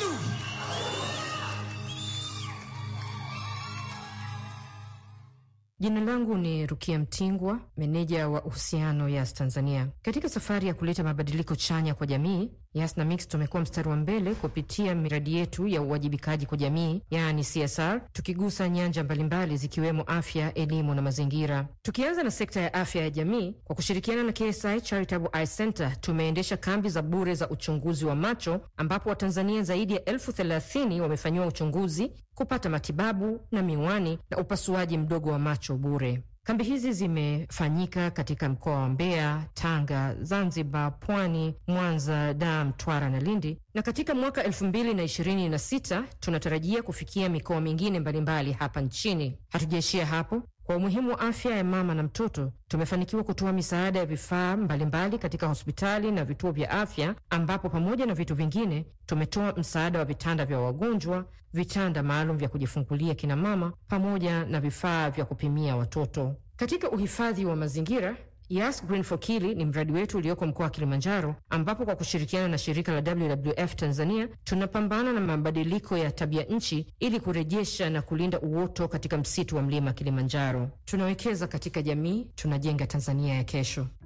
Jina langu ni Rukia Mtingwa, meneja wa uhusiano Yas Tanzania. Katika safari ya kuleta mabadiliko chanya kwa jamii, Yas na Mix tumekuwa mstari wa mbele kupitia miradi yetu ya uwajibikaji kwa jamii, yaani CSR, tukigusa nyanja mbalimbali zikiwemo afya, elimu na mazingira. Tukianza na sekta ya afya ya jamii, kwa kushirikiana na KSI Charitable Eye Center tumeendesha kambi za bure za uchunguzi wa macho, ambapo Watanzania zaidi ya elfu thelathini wamefanyiwa uchunguzi, kupata matibabu na miwani na upasuaji mdogo wa macho bure. Kambi hizi zimefanyika katika mkoa wa Mbeya, Tanga, Zanzibar, Pwani, Mwanza, Dar, Mtwara na Lindi, na katika mwaka elfu mbili na ishirini na sita tunatarajia kufikia mikoa mingine mbalimbali hapa nchini. Hatujaishia hapo. Kwa umuhimu wa afya ya mama na mtoto, tumefanikiwa kutoa misaada ya vifaa mbalimbali katika hospitali na vituo vya afya, ambapo pamoja na vitu vingine tumetoa msaada wa vitanda vya wagonjwa, vitanda maalum vya kujifungulia kina mama, pamoja na vifaa vya kupimia watoto. Katika uhifadhi wa mazingira Yas Green for Kili ni mradi wetu ulioko mkoa wa Kilimanjaro, ambapo kwa kushirikiana na shirika la WWF Tanzania tunapambana na mabadiliko ya tabia nchi ili kurejesha na kulinda uoto katika msitu wa mlima Kilimanjaro. Tunawekeza katika jamii, tunajenga Tanzania ya kesho.